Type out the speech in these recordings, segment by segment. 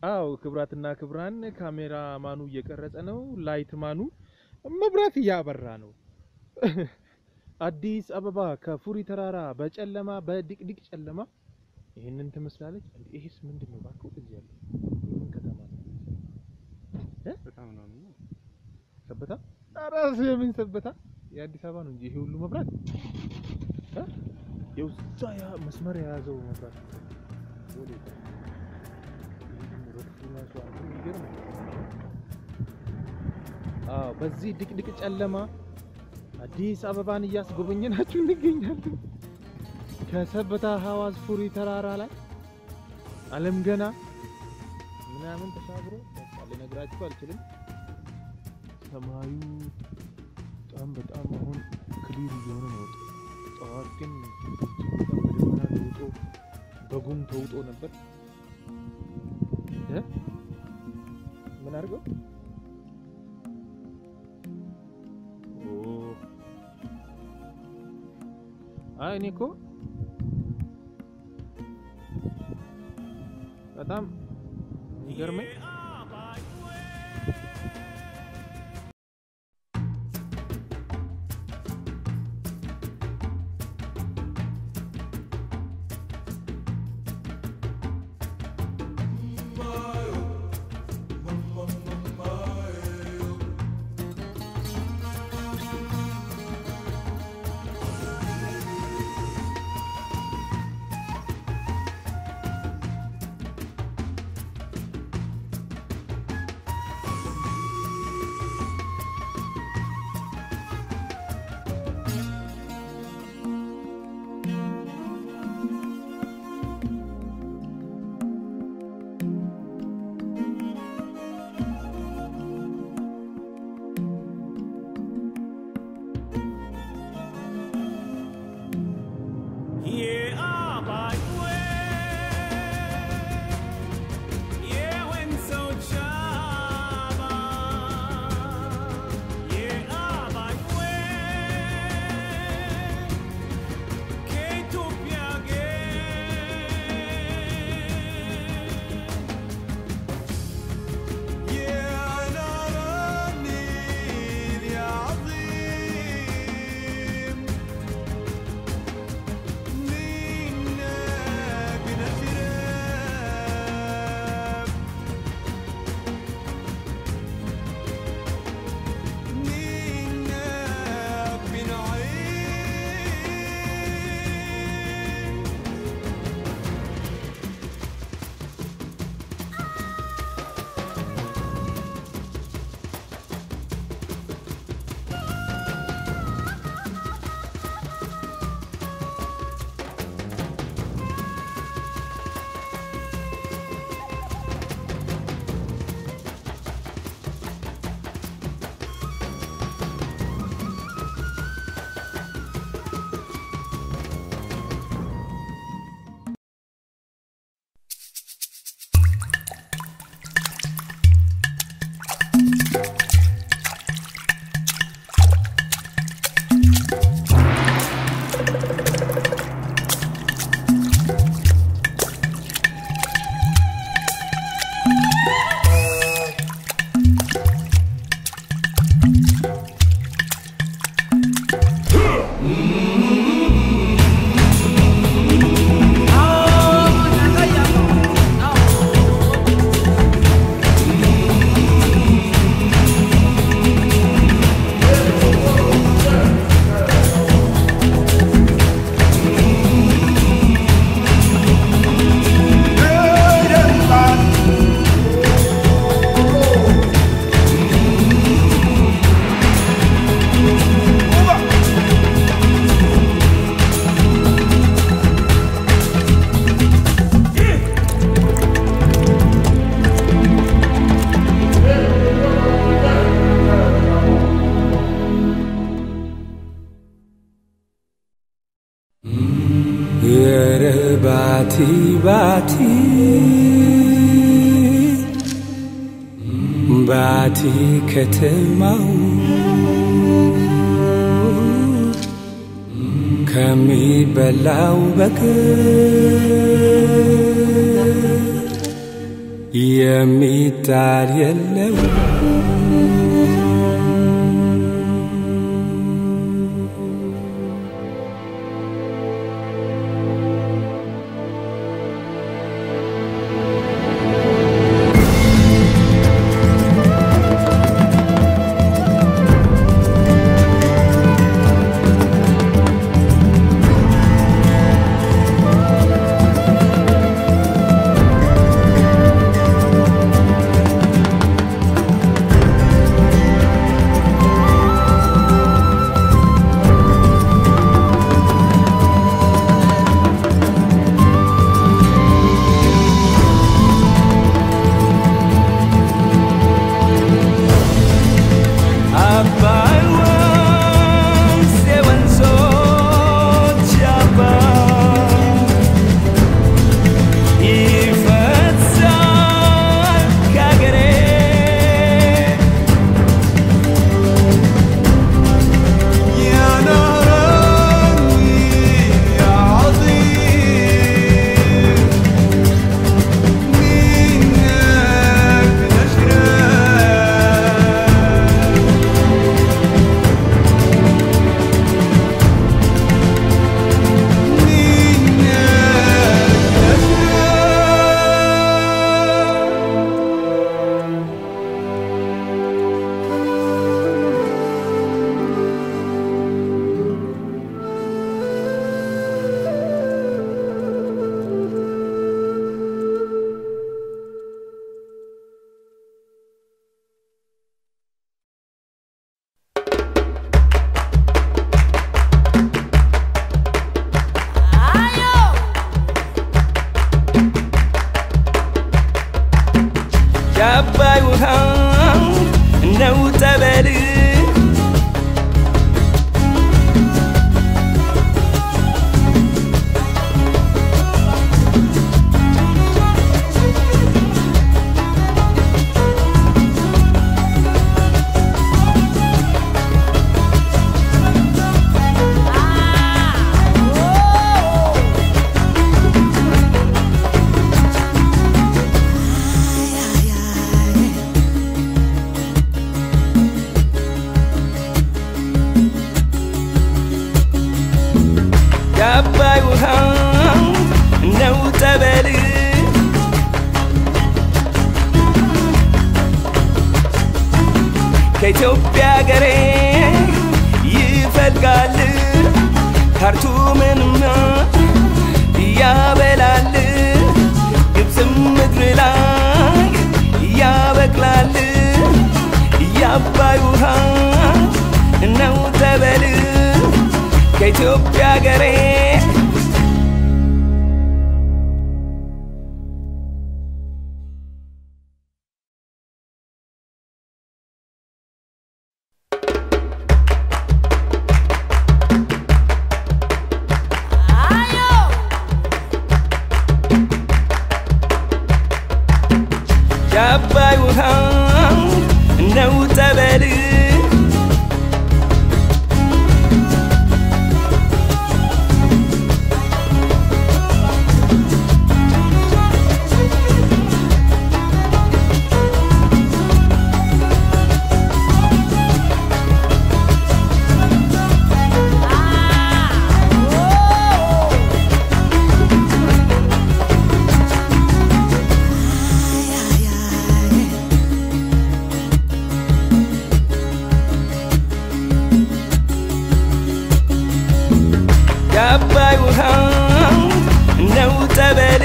አዎ ክብራትና ክብራን ካሜራ ማኑ እየቀረጸ ነው። ላይት ማኑ መብራት እያበራ ነው። አዲስ አበባ ከፉሪ ተራራ በጨለማ በድቅድቅ ጨለማ ይህንን ትመስላለች። እንዴ ይሄስ ምንድን ነው? እባክህ ወደዚህ ያለ የምን ከተማ ነው? እ? በጣም ነው የሚለው። ሰበታ? ኧረ የምን ሰበታ? የአዲስ አበባ ነው እንጂ ይሄ ሁሉ መብራት እ? የውዛ ያ መስመር የያዘው መብራት ወዴት? ረድፉ ራሱ አንተ የሚገርም ነው። አዎ በዚህ ድቅድቅ ጨለማ አዲስ አበባን እያስጎበኘናችሁ እንገኛለን። ከሰበታ ሐዋዝ ፉሪ ተራራ ላይ አለም ገና ምናምን ተሻግሮ በቃ ልነግራችሁ አልችልም። ሰማዩ በጣም በጣም አሁን ክሊር እየሆነ ነው። ጠዋት ግን በጣም በደመና ተውጦ በጉም ተውጦ ነበር። እ? ምን አድርገው ኦ አይ እኔ እኮ በጣም የሚገርመኝ ባቲ ባቲ ባቲ ከተማው ከሚበላው በቀር የሚጣል የለው አባይ ወንዝ የወንዞች አባት ይፈሳል ከአገሬ ينهرني يا عظيم منك نشرب منك نشرب የአባይ ውሃ ነው ጠበል የአባይ ውሃ ነው ጠበል ከኢትዮጵያ ገሬ ይፈልጋል ካርቱምንማ ያበላል ግብፅም ምድር ላይ ያበቅላል የአባይ ውሃ ነው ጠበል ከኢትዮጵያ ገሬ የአባይ ውሃ ነው ጠበል የአባይ ውሃ ነው ጠበል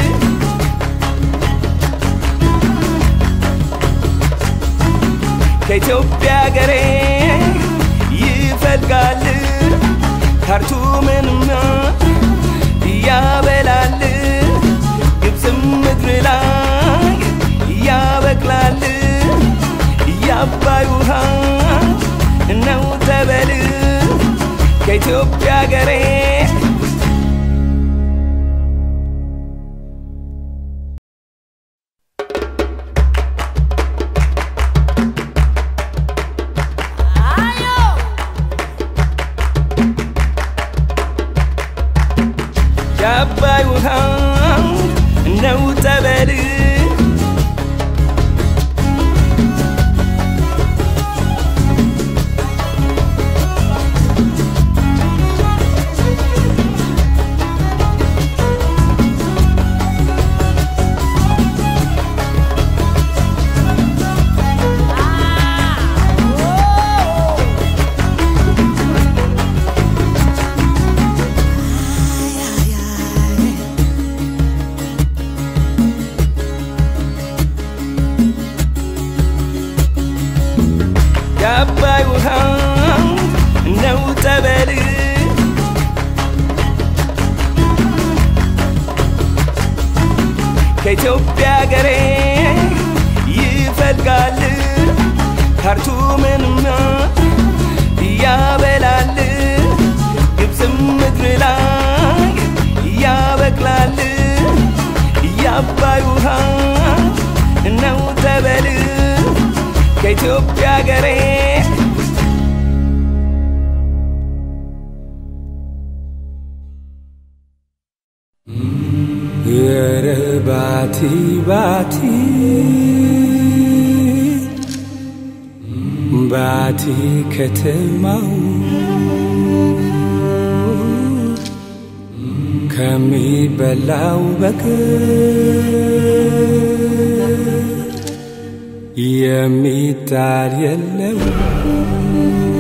ከኢትዮጵያ ገሬ ይፈልጋል ካርቱምንማ ያበላል ግብፅም ምድር ላይ ያበቅላል የአባይ ውሃ ነው ጠበል ከኢትዮጵያ ገሬ የአባይ ውሃ ነው ጠበል ከኢትዮጵያ ሀገሬ ይፈልጋል ካርቱምንማ ያበላል ግብፅም ምድር ላይ ያበቅላል የአባይ ውሃ ነው ተበል ከኢትዮጵያ ሀገሬ ኧረ ባቲ ባቲ ባቲ ከተማው ከሚበላው በቀር የሚጣል የለው